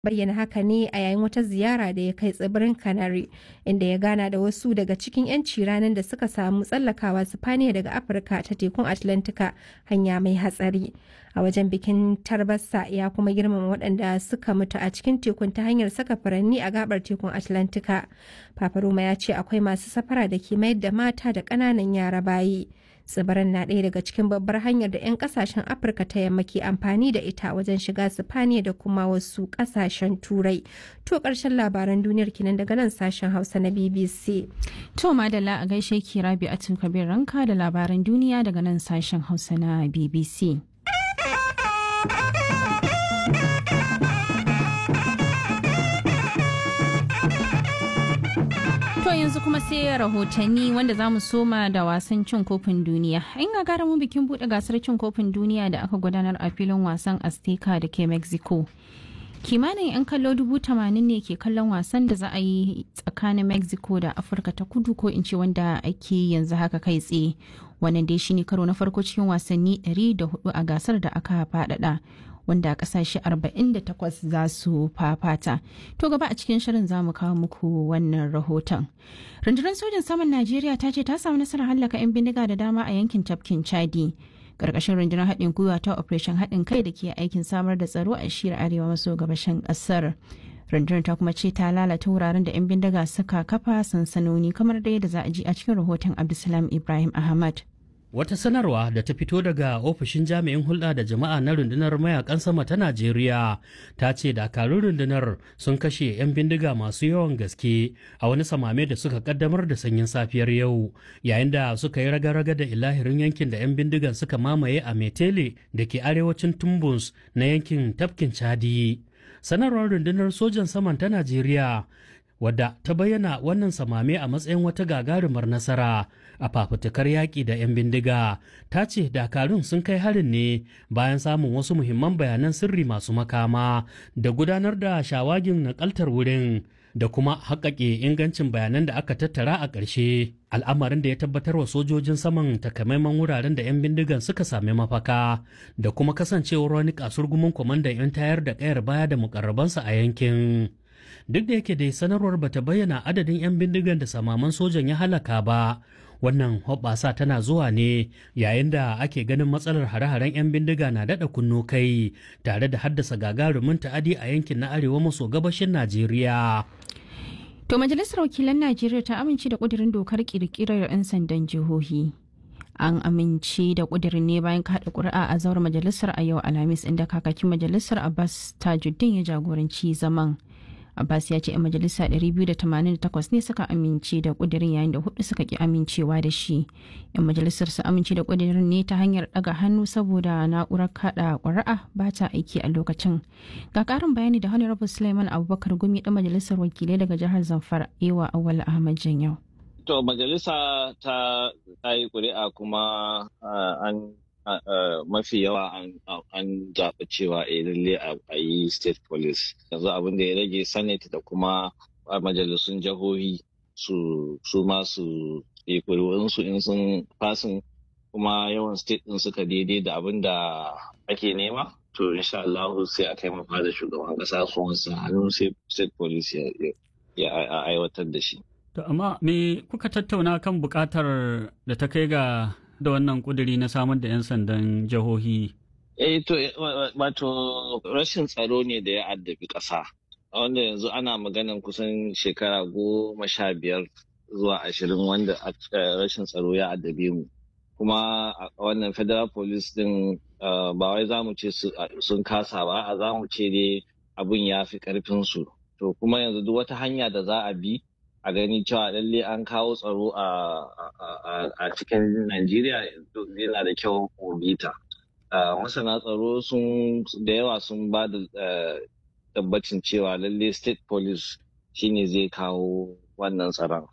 bayyana haka ne a yayin wata ziyara da ya kai tsibirin canary inda ya gana da wasu daga cikin 'yanci ranar da suka samu tsallakawa sifaniya daga afirka ta tekun atlantika hanya mai hatsari a wajen bikin tarbassa ya kuma girmama waɗanda suka mutu a cikin tekun ta hanyar saka furanni a gabar tekun atlantika paparoma ya ce akwai masu safara da ke mayar da mata da ƙananan yara bayi tsibirin na ɗaya daga cikin babbar hanyar da 'yan kasashen afirka ta yamma ke amfani da ita wajen shiga sifaniya da kuma wasu kasashen turai to ƙarshen labaran duniyar kinan daga nan sashen hausa na bbc to madalla a gaishe ki rabi a kabir ranka da labaran duniya daga nan sashen hausa na bbc To yanzu kuma sai rahotanni wanda za mu soma da wasan cin kofin duniya. In ga mu bikin buɗe gasar cin kofin duniya da aka gudanar a filin wasan Azteca da ke Mexico. Kimanin 'yan kallo dubu tamanin ne ke kallon wasan da za a yi tsakanin Mexico da Afirka ta kudu ko in ce wanda ake yanzu haka kai tsaye. Wannan dai shine karo na farko cikin wasanni 104 a gasar da aka faɗaɗa. wanda kasashe 48 za su fafata. To gaba a cikin shirin za mu kawo muku wannan rahoton. Rundunar sojin saman Najeriya ta ce ta samu nasarar hallaka 'yan bindiga da dama a yankin tafkin Chadi. Karkashin rundunar haɗin gwiwa ta Operation haɗin kai da ke aikin samar da tsaro a shiyar arewa maso gabashin ƙasar. rundunar ta kuma ce ta lalata wuraren da 'yan bindiga suka kafa sansanoni kamar da yadda za a ji a cikin rahoton Abdulsalam Ibrahim Ahmad. Wata sanarwa da ta fito daga ofishin jami'in hulɗa da jama'a na rundunar mayakan sama ta Najeriya ta ce dakarun rundunar sun kashe 'yan bindiga masu yawan gaske a wani samame da suka kaddamar da sanyin safiyar yau yayin da suka yi raga-raga da ilahirin yankin da 'yan bindigan suka mamaye a Metele da ke arewacin Tumbus na yankin tafkin Chadi. Sanarwar rundunar sojan saman ta Najeriya wadda ta bayyana wannan samame a matsayin wata gagarumar nasara a fafutukar yaƙi da 'yan bindiga ta ce dakarun sun kai harin ne bayan samun wasu muhimman bayanan sirri masu makama da gudanar da shawagin nakaltar wurin da kuma haƙaƙe ingancin bayanan da aka tattara a ƙarshe al'amarin da ya tabbatar wa sojojin saman takamaiman wuraren da 'yan bindigan suka sami mafaka da kuma kasancewar wani kasurgumin kwamandan 'yan tayar da ƙayar baya da mukarrabansa a yankin duk da yake dai sanarwar bata bayyana adadin 'yan bindigan da samaman sojan ya halaka ba wannan hoɓɓasa tana zuwa ne yayin da ake ganin matsalar hare-haren 'yan bindiga na daɗa kunno kai tare da haddasa gagarumin ta'adi a yankin na arewa maso gabashin najeriya To majalisar wakilan Najeriya ta amince da ƙudurin dokar ƙirƙirar 'yan sandan jihohi. An amince da ƙudurin ne bayan kaɗa ƙuri'a a zauren majalisar a yau Alhamis inda kakakin majalisar Abbas Tajuddin ya jagoranci zaman. Abbas ya ce 'yan majalisa 288 ne suka amince da kudirin yayin da hudu suka ki amincewa da shi. 'Yan majalisar su amince da kudirin ne ta hanyar daga hannu saboda na'urar kada ƙuri'a ba ta aiki a lokacin. Ga ƙarin bayani da Honorable Suleiman Abubakar Gumi ɗan majalisar wakilai daga jihar Zamfara Ewa Awal Ahmad Janyau. To majalisa ta yi ƙuri'a kuma an mafi yawa an zaɓi cewa a lalle a yi state police yanzu abin da ya rage senate da kuma majalisun jihohi su ma su yi su in sun fasin kuma yawan state din suka daidai da abin da ake nema to insha Allah sai a kai mafa da shugaban kasa su wasu hannu sai state police ya aiwatar da shi. To amma me kuka tattauna kan bukatar da ta kai ga da wannan kuduri na samar da 'yan sandan jihohi? Eh to wato rashin tsaro ne da ya addabi ƙasa. Wanda yanzu ana maganan kusan shekara goma sha biyar zuwa ashirin wanda rashin tsaro ya addabe mu. Kuma wannan federal police din ba wai za mu ce sun kasa ba, a za mu ce dai abin ya fi ƙarfinsu. To kuma yanzu duk wata hanya da za a bi a gani cewa lalle an kawo tsaro a cikin Najeriya yana da kyau bita. Masana tsaro sun da yawa sun ba da tabbacin cewa lalle state police shine zai kawo wannan tsaron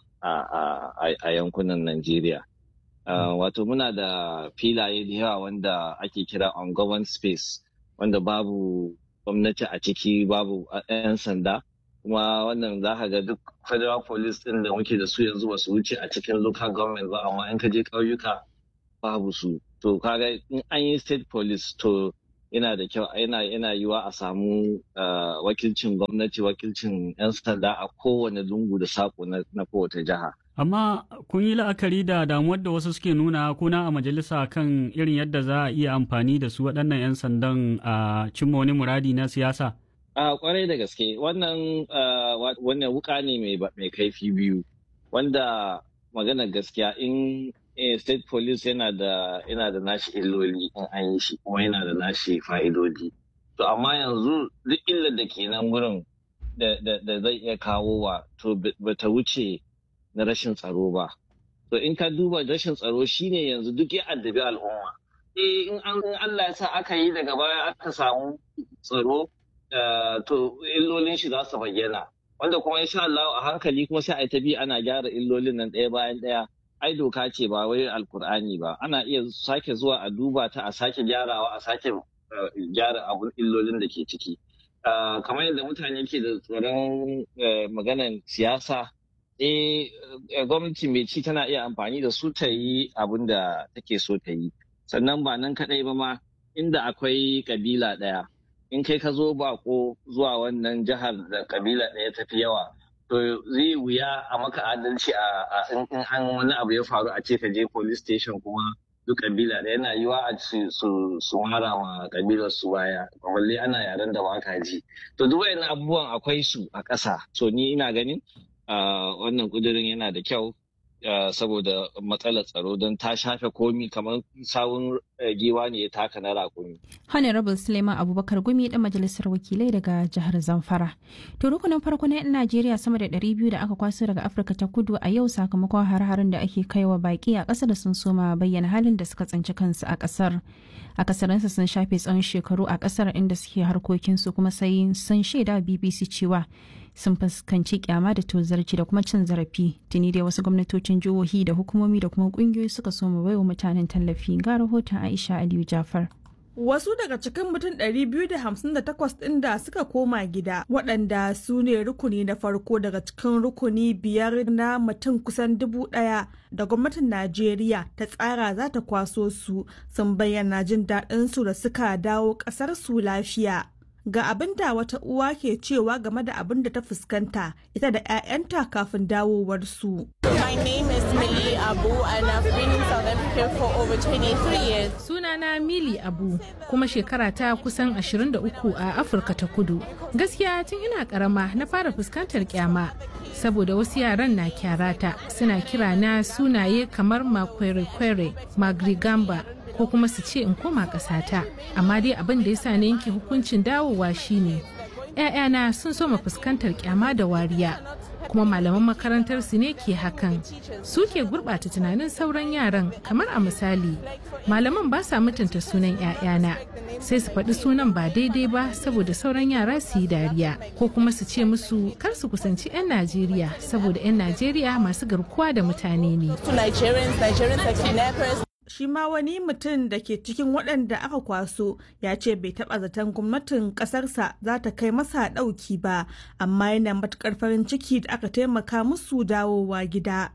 a yankunan Najeriya. Wato muna da filaye da yawa wanda ake kira on government space wanda babu gwamnati a ciki babu 'yan sanda. kuma wannan za ka ga duk federal police din da muke da su yanzu ba su wuce a cikin local government ba amma in ka je ƙauyuka babu su to kaga in an yi state police to yana da kyau yana yana yiwa a samu wakilcin gwamnati wakilcin 'yan sanda a kowane lungu da sako na kowace jiha. Amma kun yi la'akari da damuwar da wasu suke nuna kuna a majalisa kan irin yadda za a iya amfani da su waɗannan 'yan sandan a cimma wani muradi na siyasa? A kwarai da gaske wannan wannan wuka ne mai kaifi biyu wanda magana gaskiya in state police yana da yana da nashi illoli in an yi shi kuma yana da nashi fa'idodi. To amma yanzu duk illar da ke nan wurin da zai iya kawo wa to bata wuce na rashin tsaro ba. To in ka duba rashin tsaro shine yanzu duk ya addabi al'umma. Eh in an Allah ya sa aka yi daga baya aka samu tsaro to illolin shi za su bayyana. Wanda kuma insha Allah a hankali kuma sai a ta bi ana gyara illolin nan ɗaya bayan ɗaya. Ai doka ce ba wai alkur'ani ba. Ana iya sake zuwa a duba ta a sake gyarawa a sake gyara abun illolin da ke ciki. Kamar yadda mutane ke da tsoron maganan siyasa eh gwamnati mai ci tana iya amfani da su ta yi abin da take so ta yi sannan ba nan kadai ba ma inda akwai kabila ɗaya in kai ka zo bako zuwa wannan jihar da kabila ɗaya tafi yawa to zai wuya a maka adalci a in an wani abu ya faru a ce ka je police station kuma duk kabila ɗaya yana yiwa a su mara wa kabilar su baya balle ana yaren da baka ji to duk wayannan abubuwan akwai su a ƙasa so ni ina ganin wannan kudirin yana da kyau saboda matsalar tsaro don ta shafe komi kamar sawun giwa ne ya taka na rakumi. Honorable Suleiman Abubakar Gumi dan majalisar wakilai daga jihar Zamfara. To rukunin farko na 'yan Najeriya sama da 200 da aka kwaso daga Afirka ta kudu a yau sakamakon har-harin da ake kaiwa baki a ƙasar sun soma bayyana halin da suka tsinci kansu a ƙasar. A kasarinsa sun shafe tsawon shekaru a ƙasar inda suke harkokinsu kuma sai sun shaida BBC cewa sun fuskanci kyama da tozarci da kuma cin zarafi tuni dai wasu gwamnatocin jihohi da hukumomi da kuma kungiyoyi suka so mu baiwa mutanen tallafi ga rahoton aisha aliyu jafar Wasu daga cikin mutum 258 ɗin da suka koma gida waɗanda su ne rukuni na farko daga cikin rukuni biyar na mutum kusan dubu ɗaya da gwamnatin Najeriya ta tsara za ta kwaso su sun bayyana jin daɗinsu da suka dawo ƙasar su lafiya. ga abin da wata uwa ke cewa game da abin da ta fuskanta ita da 'ya'yanta kafin dawowarsu. My name is Millie Abu and I've been in South Africa for over 23 years. Sunana Mili Abu kuma shekara ta kusan 23 a Afirka ta Kudu. Gaskiya tun ina karama na fara fuskantar kyama saboda wasu yaran na kyarata suna kira na sunaye kamar makwere-kwere, magrigamba ko kuma su ce in koma ƙasata amma dai abin da ya sa na yanke hukuncin dawowa shine ‘ya'yana sun soma fuskantar kyama da wariya kuma malaman makarantar su ne ke hakan su ke gurɓata tunanin sauran yaran kamar a misali malaman ba sa mutunta sunan ‘ya'yana sai su faɗi sunan ba daidai ba saboda sauran yara su yi dariya ko kuma su ce musu kar su kusanci 'yan najeriya saboda 'yan najeriya masu garkuwa da mutane ne shi ma wani mutum da ke cikin waɗanda aka kwaso ya ce bai taɓa zaton gwamnatin ƙasarsa za ta kai masa ɗauki ba amma yana matuƙar farin ciki da aka taimaka musu dawowa gida.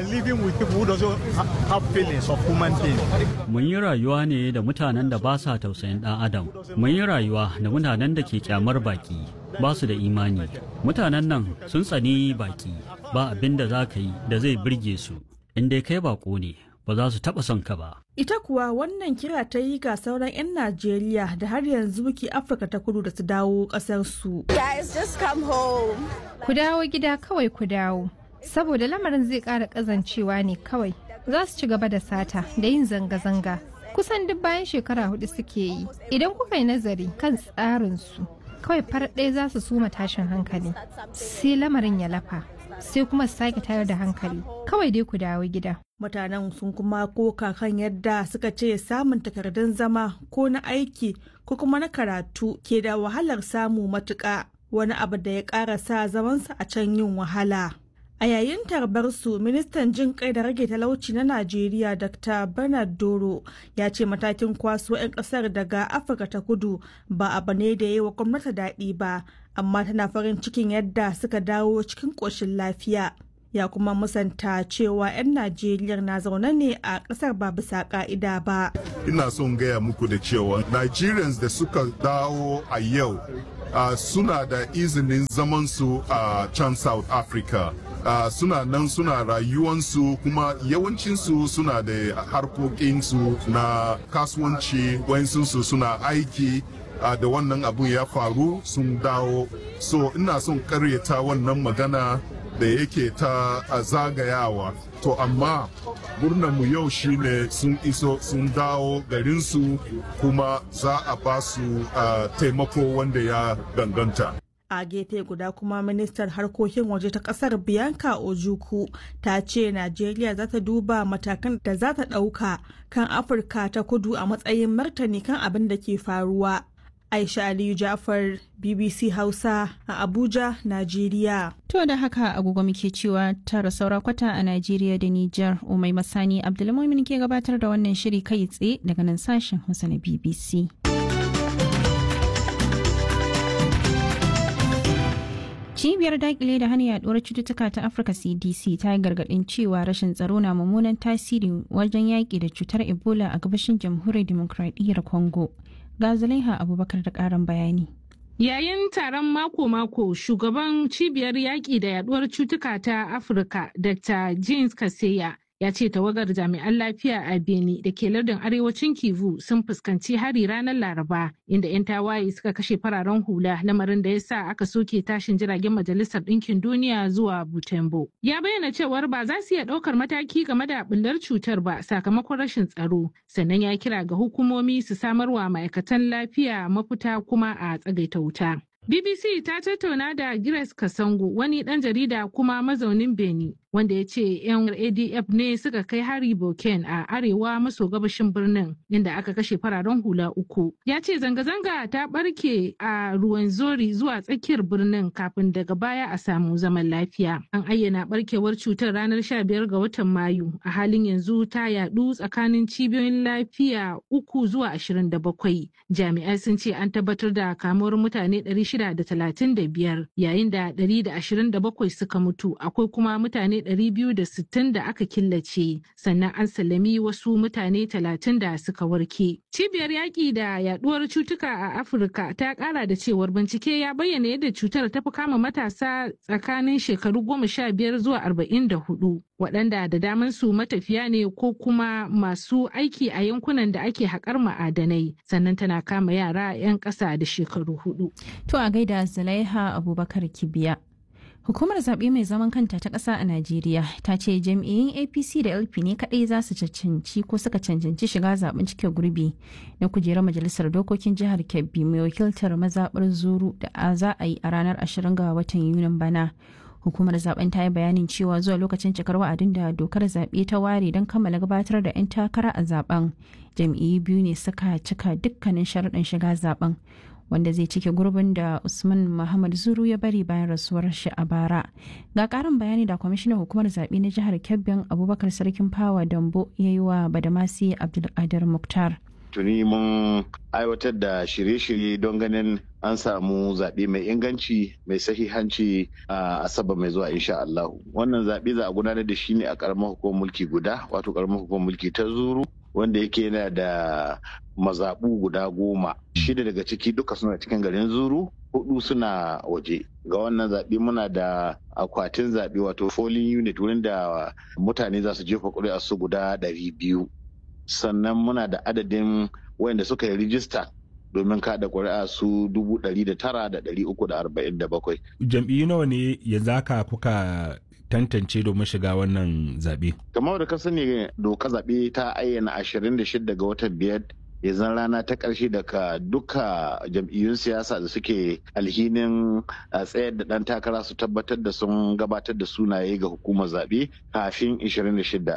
Mun yi rayuwa ne da mutanen da ba sa tausayin ɗan adam. Mun yi rayuwa da mutanen da ke kyamar baki. ba su da imani mutanen nan sun tsani baki ba abin da za ka yi da zai birge su in dai kai bako ne ba za su taɓa son ka ba. Ita kuwa wannan kira ta yi ga sauran 'yan Najeriya da har yanzu ke Afirka ta kudu da su dawo ƙasarsu. Guys, just come home. Ku dawo gida kawai ku dawo. Saboda lamarin zai ƙara ƙazancewa ne kawai. Za su ci gaba da sata da yin zanga-zanga. Kusan duk bayan shekara hudu suke yi. Idan kuka yi nazari kan tsarinsu, kawai farar ɗaya za su suma tashin hankali. Sai lamarin ya lafa. sai kuma su sake tayar da hankali kawai dai ku dawo gida. Mutanen sun kuma koka kan yadda suka ce samun takardun zama ko na aiki ko kuma na karatu ke da wahalar samu matuƙa wani abu da ya ƙara sa zamansa a can yin wahala. A yayin tarbar su ministan jin kai da rage talauci na Najeriya Dr. Bernard Doro ya ce matakin kwaso 'yan kasar daga Afirka ta kudu ba abu ne da yi wa gwamnati daɗi ba, amma tana farin cikin yadda suka dawo cikin ƙoshin lafiya. ya kuma musanta cewa 'yan najeriya na zaune ne a ƙasar ba bisa ƙa'ida ba ina son gaya muku da cewa nigerians da suka dawo a yau uh, suna da izinin zamansu a uh, can south africa uh, suna nan suna rayuwansu kuma yawancinsu suna da harkokinsu na kasuwanci wayansu suna aiki uh, da wannan abun ya faru sun dawo so ina son karyata wannan magana da yake ta uh, zagayawa to amma mu yau shine sun iso sun dawo garinsu kuma za a ba su uh, taimako wanda ya ganganta a gefe guda kuma ministar harkokin waje ta kasar bianca ojuku ta ce najeriya za ta duba matakan da za ta ɗauka kan afirka ta kudu a matsayin martani kan abin da ke faruwa aisha aliyu jafar bbc hausa a abuja najeriya To da haka agogo muke cewa tara saura kwata a Najeriya da Nijar Umai Masani Abdulmumin ke gabatar da wannan shiri kai tsaye daga nan sashen Hausa na BBC. Cibiyar dakile da hana yaduwar cututtuka ta Afirka CDC ta yi gargadin cewa rashin tsaro na mummunan tasiri wajen yaƙi da cutar Ebola a gabashin jamhuriyar Dimokuraɗiyyar Congo. Ga Zulaiha Abubakar da ƙarin bayani. Yayin taron mako-mako shugaban cibiyar yaƙi da yaduwar cutuka ta Afirka Dr. James Kaseya ya ce tawagar jami'an lafiya a Beni da ke lardin arewacin Kivu sun fuskanci hari ranar Laraba inda 'yan tawaye suka kashe fararen hula lamarin da ya sa aka soke tashin jiragen Majalisar Ɗinkin Duniya zuwa Butembo. Ya bayyana cewar ba za su iya ɗaukar mataki game da bullar cutar ba sakamakon rashin tsaro sannan ya kira ga hukumomi su samarwa ma'aikatan lafiya mafita kuma a tsagaita wuta. BBC ta tattauna da Grace Kasango wani ɗan jarida kuma mazaunin Beni wanda ya ce 'yan ADF ne suka kai hari Boken a arewa maso gabashin birnin inda aka kashe fararen hula uku. Ya ce zanga-zanga ta ɓarke a ruwan zori zuwa tsakiyar birnin kafin daga baya a samu zaman lafiya. An ayyana ɓarkewar cutar ranar 15 ga watan Mayu a halin yanzu ta yaɗu tsakanin cibiyoyin lafiya uku zuwa 27. Jami'ai sun ce an tabbatar da kamuwar mutane 635 yayin da 127 suka mutu akwai kuma mutane 260 da aka killace sannan an sallami wasu mutane 30 da suka warke. Cibiyar yaƙi da yaduwar cutuka a Afirka ta ƙara da cewar bincike ya bayyana yadda cutar ta fi kama matasa tsakanin shekaru 15 zuwa 44 waɗanda da daman su matafiya ne ko kuma masu aiki a yankunan da ake haƙar ma'adanai sannan tana kama yara 'yan ƙasa da shekaru hudu. To a gaida Zulaiha Abubakar Kibiya. Hukumar zaɓe mai zaman kanta ta ƙasa a Najeriya ta ce jam'iyyun APC da LP ne kaɗai za su cancanci ko suka cancanci shiga zaɓen cike gurbi na kujerar majalisar dokokin jihar Kebbi mai wakiltar mazaɓar Zuru da za a yi a ranar 20 ga watan Yunin bana. Hukumar zaben ta yi bayanin cewa zuwa lokacin cikar wa'adin da dokar zaɓe ta ware don kammala gabatar da 'yan takara a zaben jam'iyyu biyu ne suka cika dukkanin sharaɗin shiga zaben. wanda zai cike gurbin da Usman Muhammad Zuru ya bari bayan rasuwar shi a bara. Ga karin bayani da kwamishinan hukumar zaɓe na jihar Kebbin Abubakar Sarkin Fawa Dambo ya yi wa Badamasi Abdulkadir Muktar. Tuni mun aiwatar da shirye-shirye don ganin an samu zaɓe mai inganci mai sahihanci a asabar mai zuwa insha Allah. Wannan zaɓe za a gudanar da shi ne a ƙaramar hukumar mulki guda wato ƙaramar hukumar mulki ta Zuru wanda yake yana da mazaɓu guda goma shida daga ciki duka suna cikin garin zuru hudu suna waje ga wannan zaɓe muna da akwatin zaɓe wato polling unit wurin da mutane za su jefa ƙuri'a su guda ɗari biyu sannan muna da adadin wayanda suka yi rijista domin kada ƙuri'a su dubu ɗari da tara da ɗari uku da arba'in da bakwai. jam'iyyu nawa ne yanzu haka kuka tantance domin shiga wannan zaɓe. kamar da ka sani doka zaɓe ta ayyana 26 ga watan biyar yanzu rana ta ƙarshe daga duka jam'iyyun siyasa da suke alhinin tsayar da ɗan takara su tabbatar da sun gabatar da sunaye ga hukumar zaɓe kafin 26.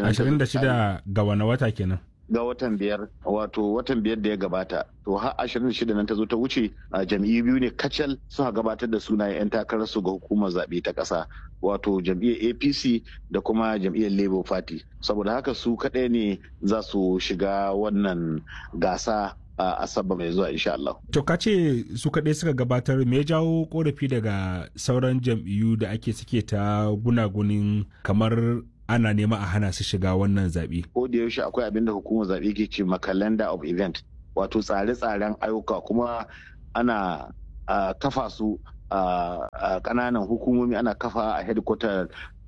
26 ga wani wata kenan. ga watan biyar wato watan biyar da ya gabata to har ashirin da shida nan ta zo ta wuce a jam'iyyu biyu ne kacal suka gabatar da sunayen 'yan takararsu ga hukumar zaɓe ta ƙasa wato jam'iyyar apc da kuma jam'iyyar labour party saboda haka su kaɗai ne za su shiga wannan gasa asabar mai zuwa insha Allah. To ka ce su kaɗai suka gabatar me ya jawo korafi daga sauran jam'iyyu da ake suke ta gunagunin kamar ana nema a hana su shiga wannan zaɓe. Ko da yaushe akwai abin da hukumar zaɓe ke ce ma calendar of event wato tsare-tsaren ayyuka kuma ana kafa su a ƙananan hukumomi ana kafa a headquarter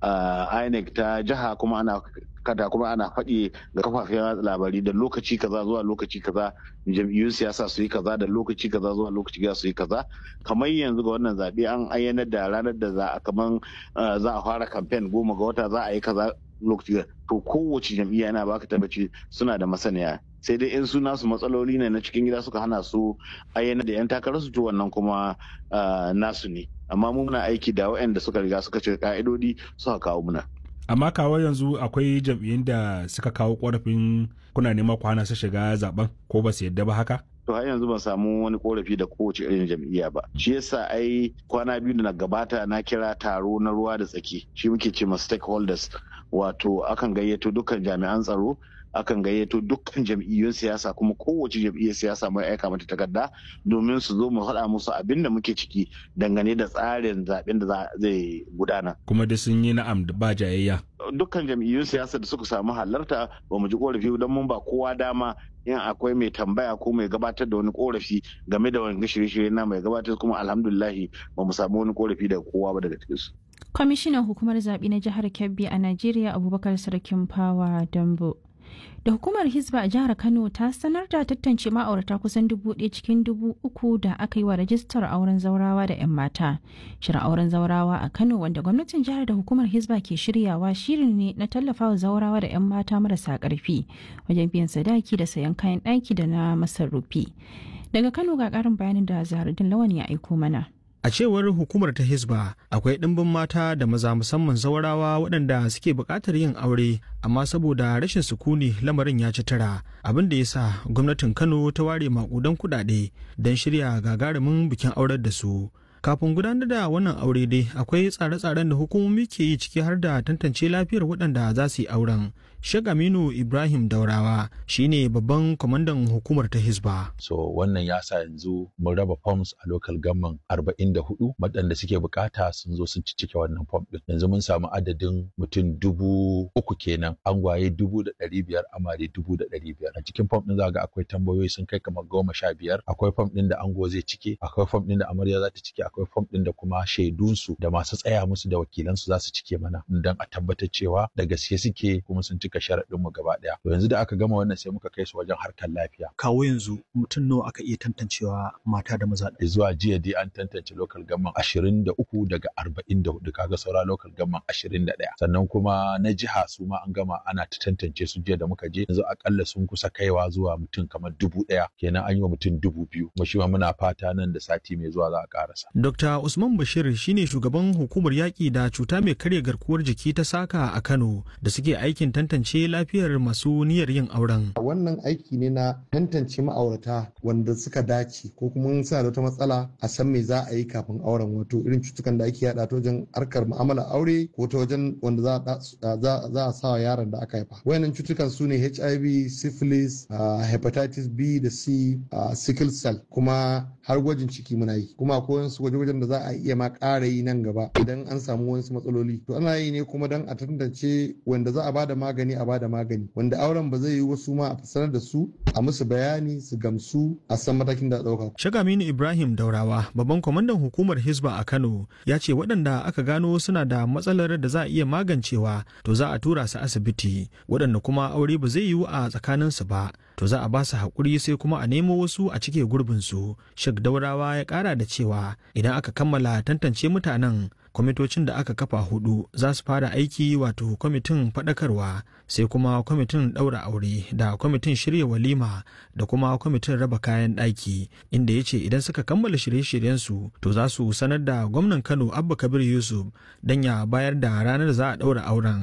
INEC ta jiha kuma ana kada kuma ana faɗi ga kafafen labari da lokaci kaza zuwa lokaci kaza jam'iyyun siyasa su yi kaza da lokaci kaza zuwa lokaci kaza su yi kaza kamar yanzu ga wannan zaɓe an ayyana da ranar da za a kaman za a fara kamfen goma ga wata za a yi kaza lokaci to kowace jam'iyya yana baka tabbaci suna da masaniya sai dai in su nasu matsaloli ne na cikin gida suka hana su ayyana da yan takarar su to wannan kuma nasu ne amma mu muna aiki da waɗanda suka riga suka cika ka'idodi suka kawo muna amma kawo yanzu akwai jam'iyyun da suka kawo korafin kuna nema ku hana su shiga zaben ko ba su yadda ba haka to har yanzu ban samu wani korafi da kowace irin jam'iyya ba shi yasa ai kwana biyu da na gabata na kira taro na ruwa da tsaki shi muke ce ma stakeholders wato akan gayyato dukkan jami'an tsaro akan gayyato dukkan jam'iyyun siyasa kuma kowace jam'iyyar siyasa mai aika mata takarda domin su zo mu faɗa musu abin da muke ciki dangane da tsarin zaben da zai gudana. Kuma da sun yi na'am da ba jayayya. Dukkan jam'iyyun siyasa da suka samu halarta ba mu ji korafi don mun ba kowa dama in akwai mai tambaya ko mai gabatar da wani korafi game da wani shirye-shirye na mai gabatar kuma alhamdulillahi ba mu samu wani korafi daga kowa ba daga cikinsu. Kwamishinan hukumar zaɓe na jihar Kebbi a Najeriya Abubakar Sarkin Fawa Dambo. da hukumar hisba a jihar kano ta sanar da tantance ma'aurata kusan dubu ɗaya cikin dubu uku da aka yi wa rajistar auren zaurawa da 'yan mata shirin auren zaurawa a kano wanda gwamnatin jihar da hukumar hisba ke shiryawa shirin ne na tallafawa zaurawa da 'yan mata marasa ƙarfi wajen biyan sadaki da sayan kayan ɗaki da na masarufi daga kano ga ƙarin bayanin da zaharuddin lawan ya aiko mana A cewar hukumar ta Hisba, akwai ɗimbin mata da maza musamman zawarawa waɗanda suke buƙatar yin aure, amma saboda rashin sukuni lamarin ya ci tara, abin da ya sa gwamnatin Kano ta ware maƙudan kuɗaɗe don shirya gagarumin bikin aurar da su. Kafin gudanar da wannan aure dai akwai tsare-tsaren da hukumomi ke yi ciki har da tantance lafiyar waɗanda za su yi auren. Sheikh Aminu Ibrahim Daurawa shine babban kwamandan hukumar ta Hisba. So wannan ya sa yanzu mun raba forms a local government 44 waɗanda suke bukata sun zo sun cike wannan form din. Yanzu mun samu adadin mutum dubu uku kenan angwaye dubu da ɗari biyar amare dubu da ɗari biyar. A cikin form din za ga akwai tambayoyi sun kai kamar goma sha biyar. Akwai form din da ango zai cike, akwai form din da amarya za ta cike, akwai form din da kuma shaidunsu da masu tsaya musu da wakilansu za su cike mana don a tabbatar cewa da gaske suke kuma sun cika sharaɗin mu gaba ɗaya. To yanzu da aka gama wannan sai muka kai su wajen harkar lafiya. Kawo yanzu mutum nawa aka iya tantancewa mata da maza. Zuwa jiya dai an tantance local government ashirin da uku daga arba'in da hudu kaga saura local government ashirin da ɗaya. Sannan kuma na jiha su ma an gama ana ta tantance su jiya da muka je yanzu akalla sun kusa kaiwa zuwa mutum kamar dubu ɗaya kenan an yi wa mutum dubu biyu. Kuma shi ma muna fata nan da sati mai zuwa za a ƙarasa. Dr. Usman Bashir shine shugaban hukumar yaƙi da cuta mai karya garkuwar jiki ta saka a Kano da suke aikin tantance lafiyar masu niyyar yin auren. Wannan aiki ne na tantance ma'aurata wanda suka dace ko kuma suna da wata matsala a san me za a yi kafin auren wato irin cutukan da ake yada ta wajen harkar mu'amala aure ko ta wajen wanda za a sa wa yaron da aka haifa. Wayannan cutukan su ne HIV, syphilis, hepatitis B da C, sickle cell kuma har gwajin ciki muna yi. Kuma akwai wasu gwaje-gwajen da za a iya ma ƙara yi nan gaba idan an samu wasu matsaloli. To ana yi ne kuma don a tantance wanda za a bada magani a bada magani wanda auren ba zai yi wasu ma a sanar da su a musu bayani su gamsu a san matakin da ɗauka. Shagaminu Ibrahim Daurawa babban kwamandan hukumar Hisba a Kano ya ce waɗanda aka gano suna da matsalar da za a iya magancewa to za a tura su asibiti waɗanda kuma aure ba zai yiwu a tsakaninsu ba to za a ba su haƙuri sai kuma a nemo wasu a cike gurbinsu. Shek Daurawa ya ƙara da cewa idan aka kammala tantance mutanen kwamitocin da aka kafa hudu za su fara aiki wato kwamitin faɗakarwa sai kuma kwamitin ɗaura aure da kwamitin shirya walima da kuma kwamitin raba kayan ɗaki inda ya ce idan suka kammala shirye-shiryensu to za su sanar da gwamnan kano abba kabir yusuf don ya bayar da ranar za a ɗaura auren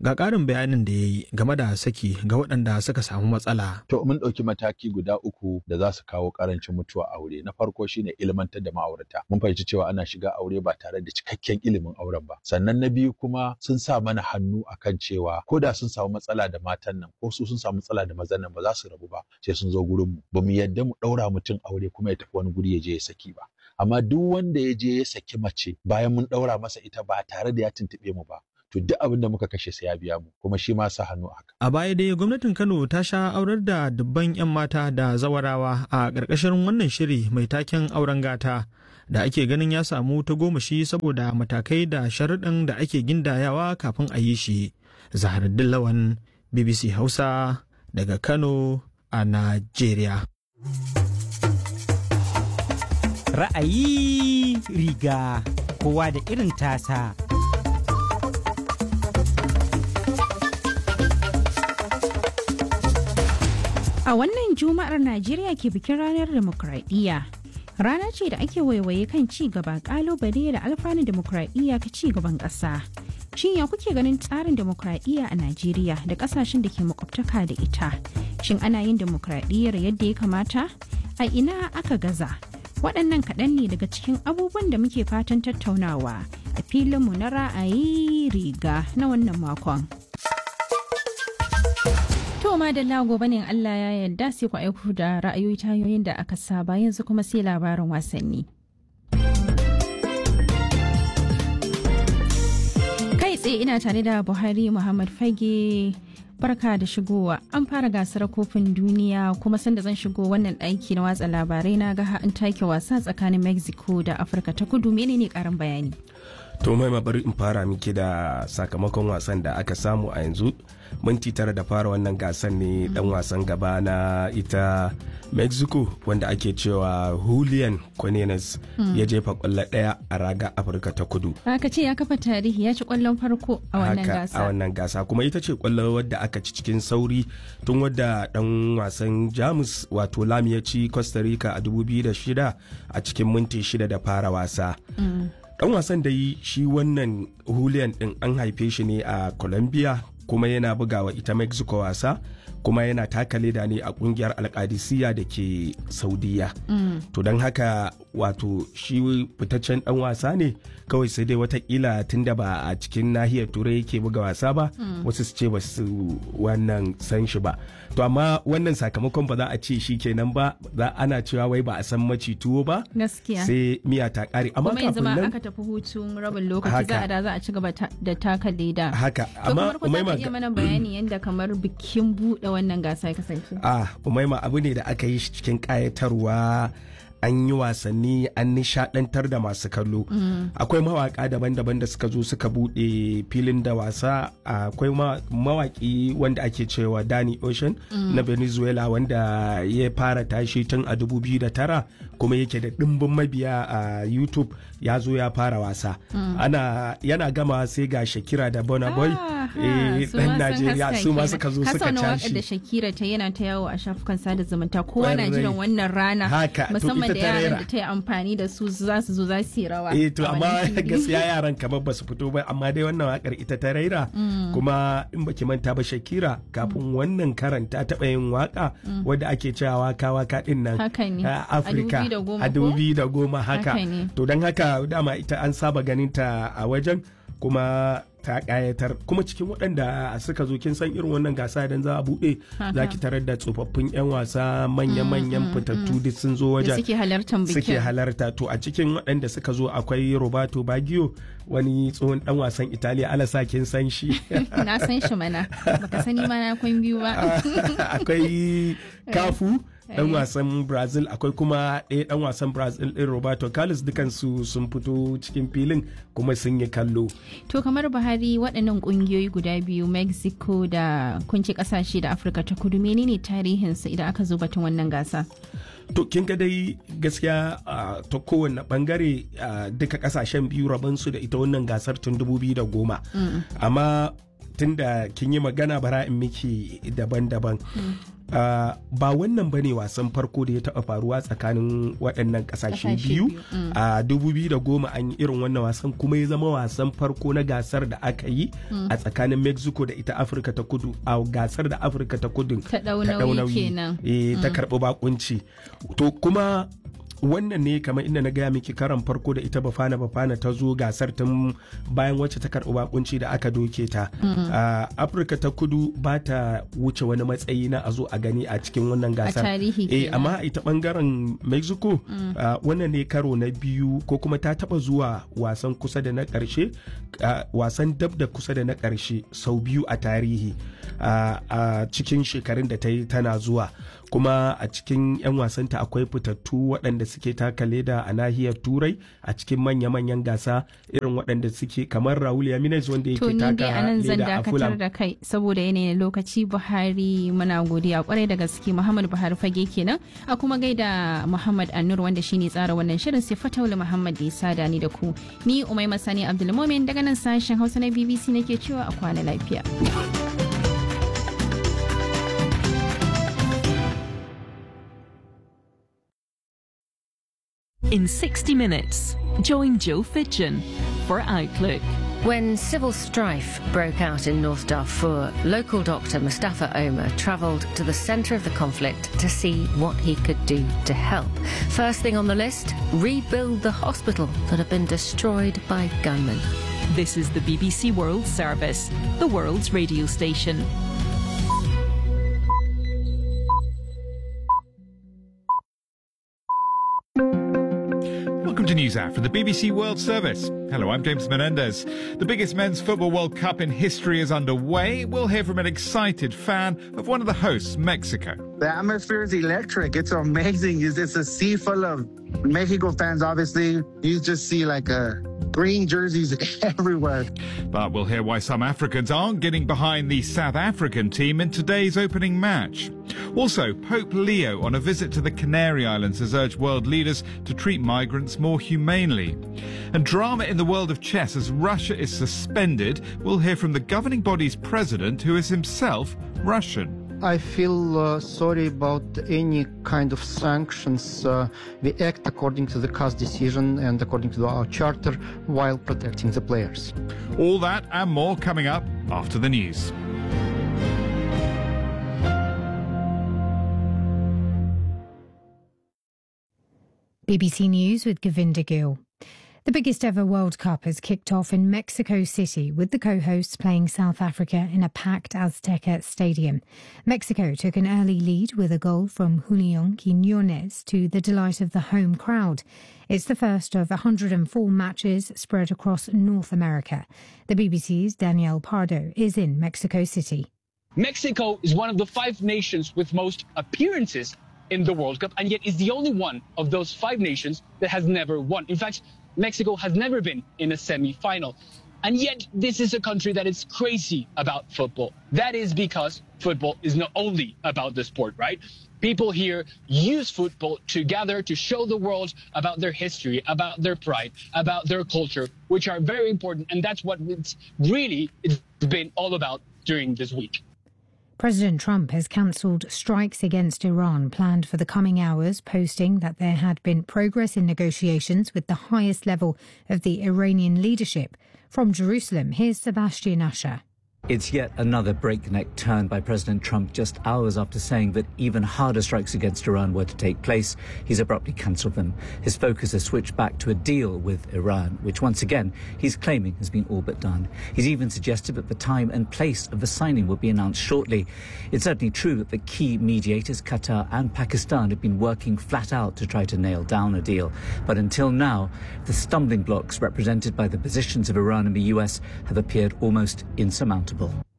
ga ƙarin bayanin da ya yi game da saki ga waɗanda suka samu matsala. To mun ɗauki mataki guda uku da za su kawo ƙarancin mutuwa aure. Na farko shine ilmantar da ma'aurata. Mun fahimci cewa ana shiga aure ba tare da cikakken ilimin auren ba. Sannan na biyu kuma sun sa mana hannu akan cewa ko da sun samu matsala da matan nan ko su sun samu matsala da mazan nan ba za su rabu ba sai sun zo gurin mu. Ba mu yadda mu ɗaura mutum aure kuma ya tafi wani guri ya je ya saki ba. Amma duk wanda ya je ya saki mace bayan mun ɗaura masa ita ba tare da ya tuntuɓe mu ba to duk abin da muka kashe sai ya biya mu kuma shi ma sa hannu haka. A baya dai gwamnatin Kano ta sha aurar da dubban 'yan mata da zawarawa a ƙarƙashin wannan shiri mai taken auren gata da ake ganin ya samu ta gomashi saboda matakai da sharuɗin da ake gindayawa kafin a yi shi. Zaharaddin Lawan BBC Hausa daga Kano a Najeriya. Ra'ayi riga kowa da irin tasa. A wannan Juma'ar Najeriya ke bikin ranar demokradiyya. Rana ce da ake waiwaye kan ci gaba kalubale da alfanun demokradiyya ka ci gaban ƙasa. Shin ya kuke ganin tsarin demokradiyya a Najeriya da ƙasashen da ke makwabtaka da ita? Shin ana yin demokradiyyar yadda ya kamata? A ina aka gaza? Waɗannan kaɗan ne daga cikin abubuwan da muke fatan tattaunawa a filinmu na ra'ayi riga na wannan makon. To da gobe ne Allah ya yarda sai ku aiko da ra'ayoyi tayoyin da aka saba yanzu kuma sai labarin wasanni. Kai tsaye ina tare da Buhari Muhammad Fage barka da shigowa an fara gasar kofin duniya kuma sanda zan shigo wannan ɗaki na watsa labarai na ga an take wasa tsakanin Mexico da Afirka ta kudu menene karin bayani. to mai bari in fara miki da sakamakon wasan da aka samu a yanzu minti tara da fara wannan gasar ne dan wasan gaba na ita mexico wanda ake cewa julian cornelius ya jefa kwallo daya a raga afirka ta kudu aka ce ya kafa tarihi ya ci kwallon farko a wannan gasa a wannan gasa kuma ita ce kwallo wadda aka ci cikin sauri tun wadda dan wasan jamus wato lam ya ci costa rica a 2006 a cikin minti shida da fara wasa dan wasan da yi shi wannan julian din an haife shi ne a colombia kuma yana bugawa ita mexico wasa kuma yana taka leda ne a kungiyar alkadisiya da ke saudiya mm. to don haka wato shi fitaccen dan wasa ne kawai sai dai watakila tunda ba a cikin nahiyar turai yake buga wasa ba mm. wasu su ce ba su wannan san shi ba to amma wannan sakamakon ba za a ce shi kenan ba za ana cewa wai ba a san maci tuwo ba gaskiya sai miya ta kare amma kuma yanzu ma aka tafi hutun rabin lokaci za a da za a ci gaba da taka leda haka amma umaima iya mana bayani yadda kamar bikin buɗe wannan gasa ya kasance ah umaima abu ne da aka yi shi cikin kayatarwa an yi wasanni an nishadantar da masu kallo akwai mawaka daban-daban da suka zo suka bude filin da wasa akwai mawaki wanda ake cewa Danny Ocean na Venezuela wanda ya fara tashi tun a 2009 kuma yake da dimbin mabiya a YouTube ya zo ya fara wasa ana yana gama sai ga Shakira da Burna Boy dan Najeriya su ma suka zo suka tashi da Shakira ta yana ta yawo a shafukan sada zumunta kowa na jiran wannan rana musamman da yaran da ta yi amfani da su za su zo za su yi rawa. Eh to amma gaskiya yaran kamar ba su fito ba amma dai wannan wakar ita ta raira kuma in baki manta ba Shakira kafin wannan karan ta taɓa yin waka wadda ake cewa waka waka din nan a Afirka a dubi da goma haka to don haka dama ita an saba ganin ta a wajen kuma ta kayatar kuma cikin waɗanda suka zo kin san irin wannan gasa idan za a buɗe za ki tarar da tsofaffin 'yan wasa manya-manyan fitattu duk sun zo wajen suke halartar bikin suke halarta to a cikin waɗanda suka zo akwai roberto baggio wani tsohon dan wasan italiya alasa kin san shi na san shi mana baka sani ma na kwan biyu ba akwai kafu dan wasan brazil akwai kuma ɗaya dan wasan brazil ɗin roberto carlos dukansu sun fito cikin filin kuma sun yi kallo to kamar buhari waɗannan ƙungiyoyi guda biyu mexico da kunci ƙasashe da afirka ta kudu menene tarihinsu idan aka zo batun wannan gasa to kin ga dai gaskiya ta kowane bangare duka kasashen biyu rabansu da ita wannan gasar tun 2010 amma tun da kin yi magana bara in miki daban-daban uh, ba wannan ba ne wasan farko da ya taɓa faruwa tsakanin waɗannan ƙasashe biyu a uh, 2010 an yi irin wannan wasan kuma ya zama wasan farko na gasar da aka yi mm. a tsakanin mexico da ita afirka ta kudu a gasar da afirka ta kudu ta ɗaunawi e, ta karɓi bakunci to kuma wannan ne kamar inda na gaya miki karan farko da ita bafana bafana ta zo gasar tun bayan wacce ta karɓi bakunci da aka doke ta afirka ta kudu ba ta wuce wani matsayi na a zo a gani a cikin wannan gasar eh amma ita bangaren mexico wannan ne karo na biyu ko kuma ta taba zuwa wasan kusa da na karshe wasan dab da kusa da na karshe sau biyu a tarihi a cikin shekarun da ta yi tana zuwa kuma a cikin 'yan wasanta akwai fitattu waɗanda suke taka leda a nahiyar turai a cikin manya-manyan gasa irin waɗanda suke kamar raul yaminez wanda yake taka leda a fulham da kai saboda yanayin lokaci buhari muna godiya kwarai da gaske muhammad buhari fage kenan a kuma gaida muhammad annur wanda shine tsara wannan shirin sai fataula muhammad da ya sada ni da ku ni umai masani abdulmomin daga nan sashen hausa na bbc nake cewa a kwana lafiya In 60 minutes, join Joe Fitchin for Outlook. When civil strife broke out in North Darfur, local doctor Mustafa Omar travelled to the centre of the conflict to see what he could do to help. First thing on the list rebuild the hospital that had been destroyed by gunmen. This is the BBC World Service, the world's radio station. Welcome to News Hour from the BBC World Service. Hello, I'm James Menendez. The biggest men's football World Cup in history is underway. We'll hear from an excited fan of one of the hosts, Mexico. The atmosphere is electric. It's amazing. It's, it's a sea full of Mexico fans, obviously. You just see like a green jerseys everywhere. But we'll hear why some Africans aren't getting behind the South African team in today's opening match. Also, Pope Leo on a visit to the Canary Islands has urged world leaders to treat migrants more humanely. And drama in the world of chess as Russia is suspended. We'll hear from the governing body's president, who is himself Russian. I feel uh, sorry about any kind of sanctions. Uh, we act according to the CAS decision and according to our charter while protecting the players. All that and more coming up after the news. BBC News with Govinda Gill. The biggest ever World Cup has kicked off in Mexico City with the co-hosts playing South Africa in a packed Azteca stadium. Mexico took an early lead with a goal from Julian Quinones to the delight of the home crowd. It's the first of 104 matches spread across North America. The BBC's Danielle Pardo is in Mexico City. Mexico is one of the five nations with most appearances in the World Cup, and yet is the only one of those five nations that has never won. In fact, Mexico has never been in a semi-final. And yet, this is a country that is crazy about football. That is because football is not only about the sport, right? People here use football to gather to show the world about their history, about their pride, about their culture, which are very important. And that's what it's really it's been all about during this week. President Trump has cancelled strikes against Iran planned for the coming hours, posting that there had been progress in negotiations with the highest level of the Iranian leadership. From Jerusalem, here's Sebastian Asher. It's yet another breakneck turn by President Trump just hours after saying that even harder strikes against Iran were to take place. He's abruptly cancelled them. His focus has switched back to a deal with Iran, which once again he's claiming has been all but done. He's even suggested that the time and place of the signing will be announced shortly. It's certainly true that the key mediators, Qatar and Pakistan, have been working flat out to try to nail down a deal. But until now, the stumbling blocks represented by the positions of Iran and the US have appeared almost insurmountable.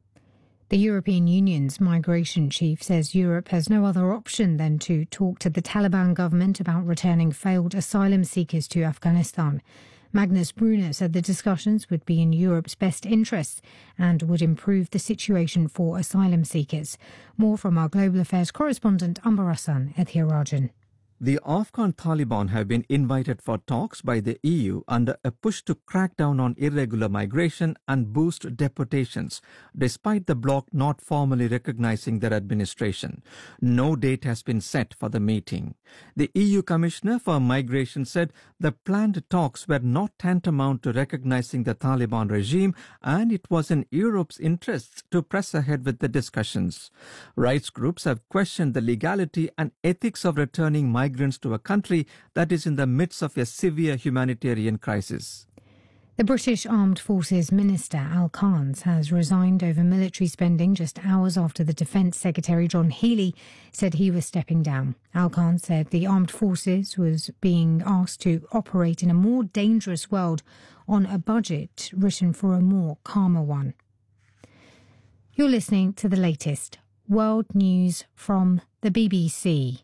The European Union's migration chief says Europe has no other option than to talk to the Taliban government about returning failed asylum seekers to Afghanistan. Magnus Brunner said the discussions would be in Europe's best interests and would improve the situation for asylum seekers. More from our global affairs correspondent Amber Hassan Ethirajan. The Afghan Taliban have been invited for talks by the EU under a push to crack down on irregular migration and boost deportations, despite the bloc not formally recognizing their administration. No date has been set for the meeting. The EU Commissioner for Migration said the planned talks were not tantamount to recognizing the Taliban regime and it was in Europe's interests to press ahead with the discussions. Rights groups have questioned the legality and ethics of returning migrants to a country that is in the midst of a severe humanitarian crisis. The British Armed Forces Minister Al Khans has resigned over military spending just hours after the Defence Secretary John Healey said he was stepping down. Al Khan said the armed forces was being asked to operate in a more dangerous world on a budget written for a more calmer one. You're listening to the latest world news from the BBC.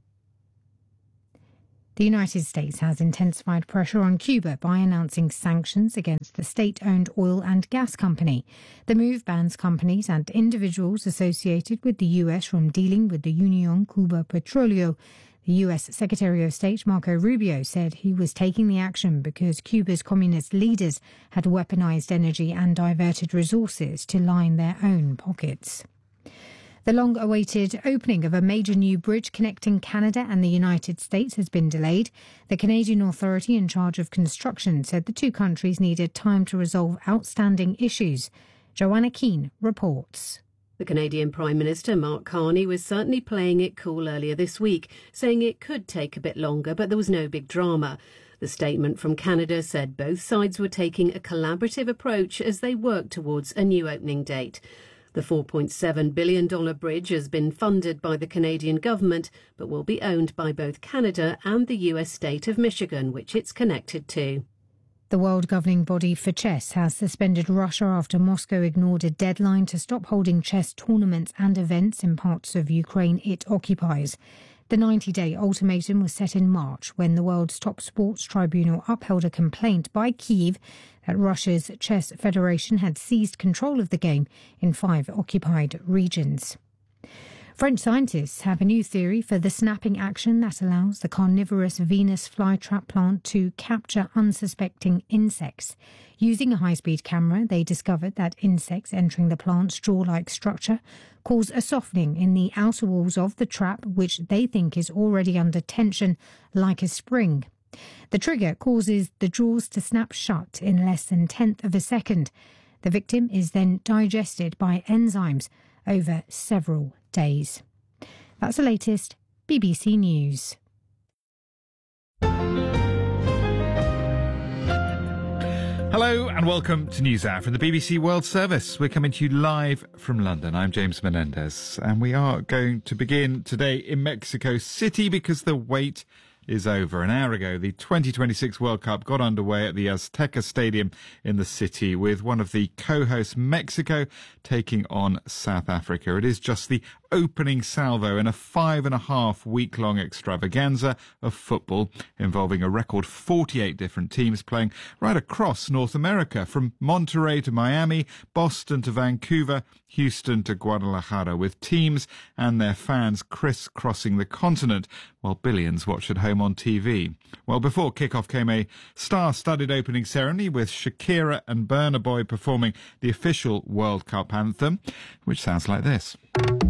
The United States has intensified pressure on Cuba by announcing sanctions against the state owned oil and gas company. The move bans companies and individuals associated with the U.S. from dealing with the Union Cuba Petroleo. The U.S. Secretary of State Marco Rubio said he was taking the action because Cuba's communist leaders had weaponized energy and diverted resources to line their own pockets. The long awaited opening of a major new bridge connecting Canada and the United States has been delayed. The Canadian authority in charge of construction said the two countries needed time to resolve outstanding issues. Joanna Keane reports. The Canadian Prime Minister Mark Carney was certainly playing it cool earlier this week, saying it could take a bit longer, but there was no big drama. The statement from Canada said both sides were taking a collaborative approach as they worked towards a new opening date. The $4.7 billion bridge has been funded by the Canadian government, but will be owned by both Canada and the US state of Michigan, which it's connected to. The world governing body for chess has suspended Russia after Moscow ignored a deadline to stop holding chess tournaments and events in parts of Ukraine it occupies. The 90 day ultimatum was set in March when the world's top sports tribunal upheld a complaint by Kiev that Russia's chess federation had seized control of the game in five occupied regions. French scientists have a new theory for the snapping action that allows the carnivorous Venus flytrap plant to capture unsuspecting insects. Using a high speed camera, they discovered that insects entering the plant's jaw like structure cause a softening in the outer walls of the trap, which they think is already under tension like a spring. The trigger causes the jaws to snap shut in less than tenth of a second. The victim is then digested by enzymes over several days. That's the latest BBC News. Hello and welcome to News Hour from the BBC World Service. We're coming to you live from London. I'm James Menendez and we are going to begin today in Mexico City because the wait is over. An hour ago, the 2026 World Cup got underway at the Azteca Stadium in the city with one of the co-hosts, Mexico, taking on South Africa. It is just the opening salvo in a five and a half week long extravaganza of football involving a record 48 different teams playing right across North America from Monterrey to Miami, Boston to Vancouver, Houston to Guadalajara with teams and their fans crisscrossing the continent while billions watch at home on TV. Well, before kickoff came a star-studded opening ceremony with Shakira and Burna Boy performing the official World Cup anthem, which sounds like this.